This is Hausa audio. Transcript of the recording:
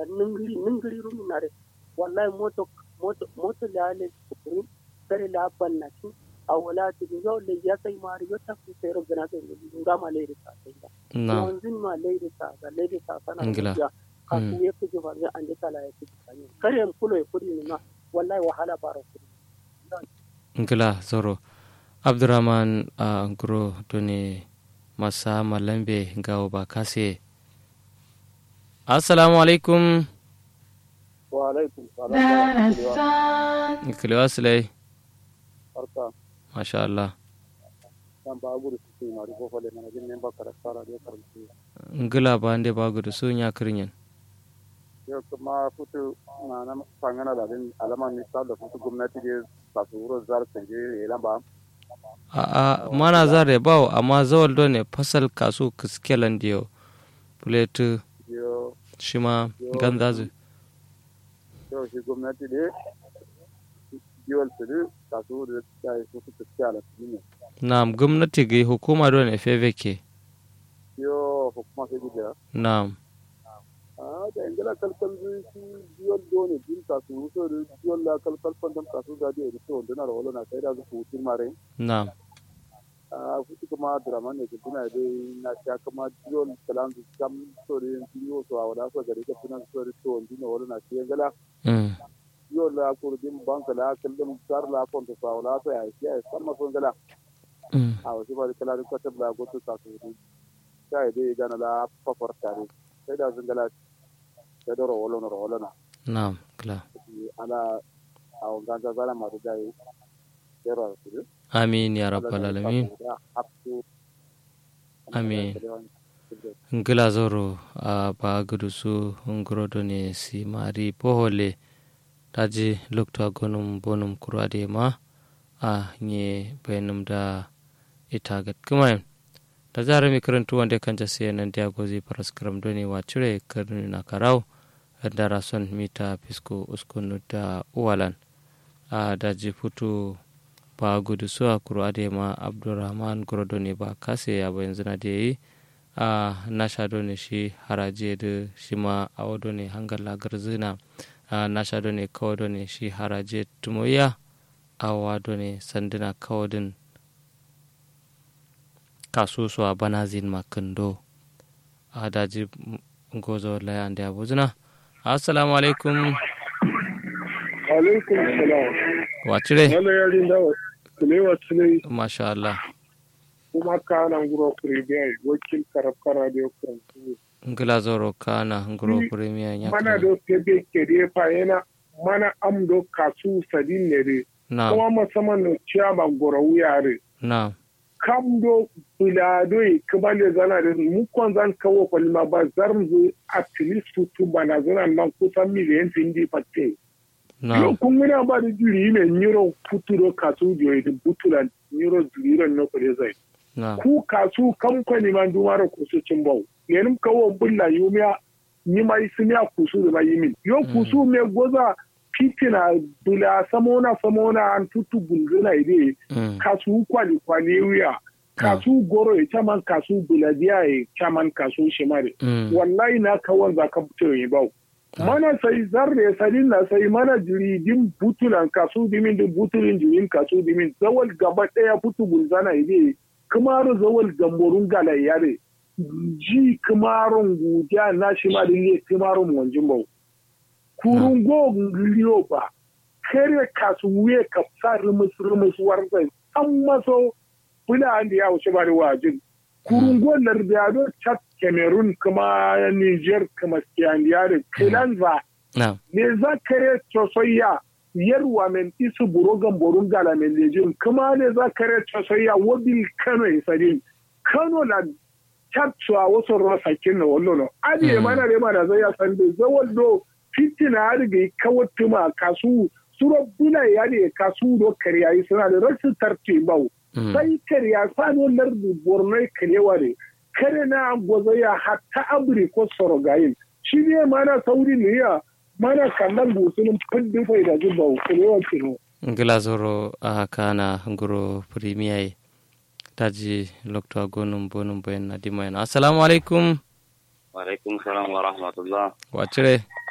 da ningiri ningiri rumi na re wallahi moto moto moto la le kuri kare la banna ki a wala ti yo le ya sai mari yo ta ku sai gana sai nga ma le ta sai da na yanzu ma le ta ga le ta sana Ingila. ya ka ku ya ku ba ga an ta la ya ku kare en kulo ya kudi ni ma wallahi wahala baro kudi ngila zoro abdurrahman a nguro doni masa malambe gawo ba kase assalamu alaikum wa alaikum salam nkiliwa silai barka masha Allah dan ba guru su ma ri fofale mana jin ne ba kara sara da karanci ngila ba nde ba gudu su nya kirinyen yau kuma futu na nan fangana da din alama misal da futu gwamnati da ba su wuro zar sanje ya lamba a a mana zare bawo amma zawal do ne fasal kasu kiskelan diyo puletu yo shima gandazu yau shi gwamnati da yiwal su da ba su wuro da ya su futu kyala su ne na'am gwamnati ga hukuma do ne feveke yo hukuma sai gida na'am a da ingila kalkal zai shi yiwal do ne din ka su wuso da yiwal la kalkal fandam ka su gadi da su wanda na rawalo na sai da su hutun mare na'am a futu kuma draman ne kuma dai na sha kuma yiwal kalan su kam so da yin yiwo so a wada so gari ka tunan so da to wanda na wala na shi ingila mm. yo la ko din banka la kallum sar la kon to fa wala to ya shi ya sama ko ngala mm. a wasu ba kala ko ta bla go to ka to di sai dai gana la fa for tare sai da zan gala da doro wala no wala na na'am kila ala a ganga zala ma da dai dero su amin ya rabbal alamin Amin. ngila zoro a ba gudu su ngorodo ne si mari pohole taji lukta gonum bonum kurade ma a nye bayanum da ita gat kumayen da zara mi karantu wanda kan ta sai nan dia gozi paraskram doni wa cire karnu na karau da rason mita fisko uskunu da uwalan a daji futu ba gudu su a kurade ma abdurrahman gorodo ne ba kase ya bayan zina da yi a nasha ne shi haraje da shi ma a wado ne hangar lagar zina a nasha ne kawo ne shi haraje tumoya a wado ne sanduna kawadin kasusu a banazin makando a daji gozo layan da abu zina assalamu alaikum alaikum salam wacire wala yarin da kulewa tsulai masha Allah kuma kana nguro kuribiya wakil karafkara da yau ngila zoro kana nguro premier mana nyaka do tebe kede fa yana mana am do kasu sadin ne re na kuma musamman no ciyama goro wuyare na kam do bulado e kabale zana da mu kon zan kawo kwalma ba zarmu at least futu bana zana man kusan miliyan tindi patte na yo kun muna ba da jiri ne nyiro futuro kasu dio e butula nyiro jiro no ko zai na ku kasu kamfani man dumaro kusu cimbau yenim kawo bulla yumiya ni mai simiya kusu da mai yimin yo kusu me goza fitina bula samona samona an tutu bulguna ide mm. kasu kwali kwali wiya kasu goro ya caman kasu buladiya ya caman kasu shimare Mm. wallahi na kawon za ka fito yi bau mana sai zarre sadin na sai mana jiridin butulan kasu dimin da butulin jirin kasu dimin zawal gaba daya fitu bulzana ide kamar zawal gamborun gala yare ji kamaron gudiya na shi ma da ne kamaron wanjin bau kurun go liyo ba kare kasu wuye ka sa rumus rumus warzai an maso bula an da ya wuce ba da wajin kurun go lardado chat cameroon kuma niger kuma skiyandiyare kilanza na ne za kare cosoya yarwa men isu burogan borun gala men lejin kuma ne za kare cosoya wabil kano isadin kano na captuwa wasu rasa kinna wallo no adi Mm. mana re mana zai ya san da zawal do fitina har ga kawatuma kasu suro bula ya ne kasu do kariya yi suna da rasu tarti bau mm. sai kariya sano lardu borno karewa ne kare na gwazo ya hatta abri ko sorogayin shi ne mana sauri ne ya mana kallon gusunin findin faida zuba karewa kino ngila zoro a kana nguro premier taji lokto gonum bonum boyen na dimayen assalamu alaikum Waalaikum salam wa rahmatullah. wacire